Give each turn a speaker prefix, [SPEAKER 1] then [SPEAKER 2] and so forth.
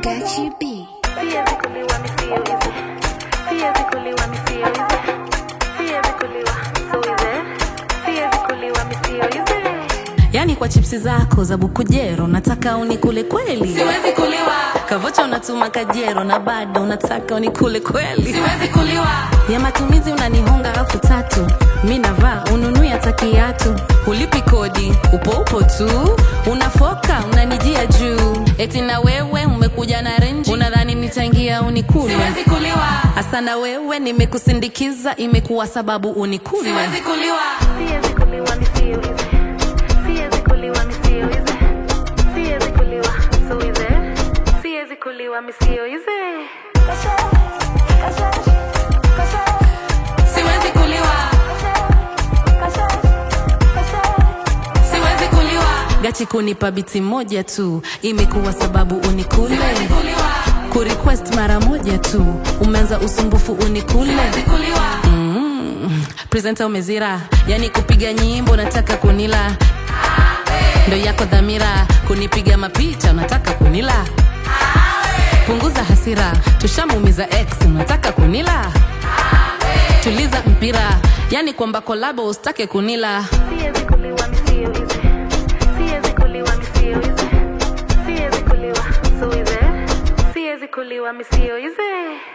[SPEAKER 1] Gachi B.
[SPEAKER 2] Siwezi kuliwa misio hizi. Siwezi kuliwa misio hizi. Siwezi kuliwa so hizi. Siwezi kuliwa misio hizi.
[SPEAKER 3] yani kwa chipsi zako za bukujero nataka unikule kweli
[SPEAKER 4] siwezi kuliwa
[SPEAKER 3] kavocha unatuma kajero na bado unataka unikule kweli
[SPEAKER 4] siwezi kuliwa
[SPEAKER 3] ya matumizi unanihonga elfu tatu mi navaa ununui hata kiatu hulipi kodi upo upo tu unafoka unanijia juu eti na wewe umekuja na renji unadhani nitaingia unikule
[SPEAKER 4] siwezi kuliwa
[SPEAKER 3] hasa na wewe nimekusindikiza imekuwa sababu unikule
[SPEAKER 4] siwezi kuliwa
[SPEAKER 2] Siwezi kuliwa misio hizi. Siwezi kuliwa misio hizi. Siwezi kuliwa so hizi. Siwezi kuliwa misio hizi.
[SPEAKER 4] siwezi kuliwa siwezi kuliwa
[SPEAKER 3] gachi kunipa biti moja tu imekuwa sababu unikule
[SPEAKER 4] siwezi kuliwa
[SPEAKER 3] kurequest mara moja tu umeanza usumbufu unikule
[SPEAKER 4] siwezi kuliwa
[SPEAKER 3] mm. presenta umezira yani kupiga nyimbo nataka kunila ndo yako dhamira kunipiga mapicha unataka kunila punguza hasira tushamuumiza x unataka kunila tuliza mpira yani kwamba kolabo usitake kunila
[SPEAKER 2] Siwezi kuliwa misio hizi. Siwezi kuliwa misio hizi. Siwezi kuliwa so hizi. Siwezi kuliwa misio hizi.